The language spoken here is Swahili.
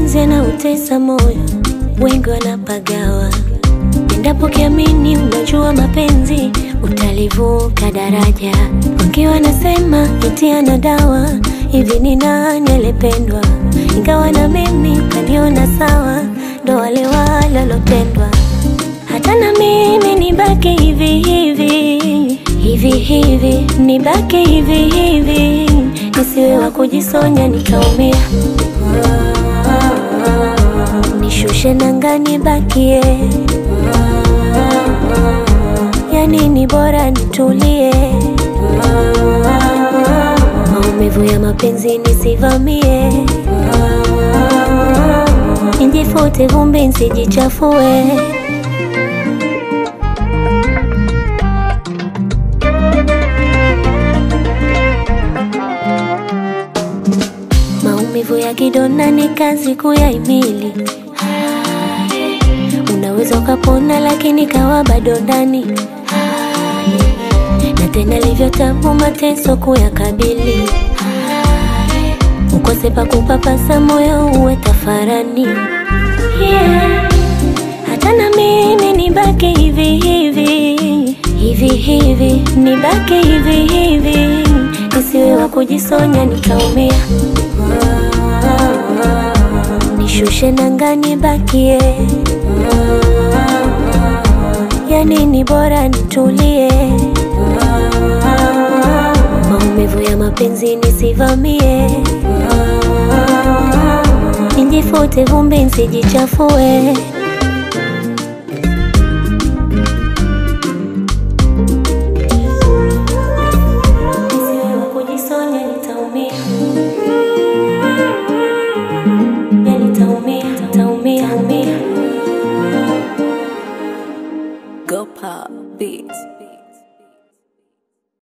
mapenzi yanautesa moyo, wengi wanapagawa. Endapo kiamini, unajua mapenzi utalivuka daraja. Wengi wanasema eti ana dawa, hivi ni nani alipendwa? Ingawa na mimi ukaniona sawa, ndo wale walolotendwa. Hata na mimi nibaki hivi hivi hivi hivi, nibaki hivi hivi, nisiwe wa kujisonya nikaumia. Nishushe nanga nibakie, yani ni bora nitulie. Maumivu ya mapenzi nisivamie, nijifute vumbi nsijichafue. Maumivu ya kidonda ni kazi kuyahimili. Unaweza ukapona, lakini kawa bado ndani, na tena livyo tabu mateso kuyakabili. Ukose pa kupapasa moyo uwe tafarani, yeah. Hata na mimi nibaki hivi hivi hivi hivi, nibaki hivi hivi, nisiwe wa kujisonya nikaumia. Nishushe nanga nibakie, yani ni bora nitulie. Maumivu ya mapenzi nisivamie, nijifute vumbi nsijichafue.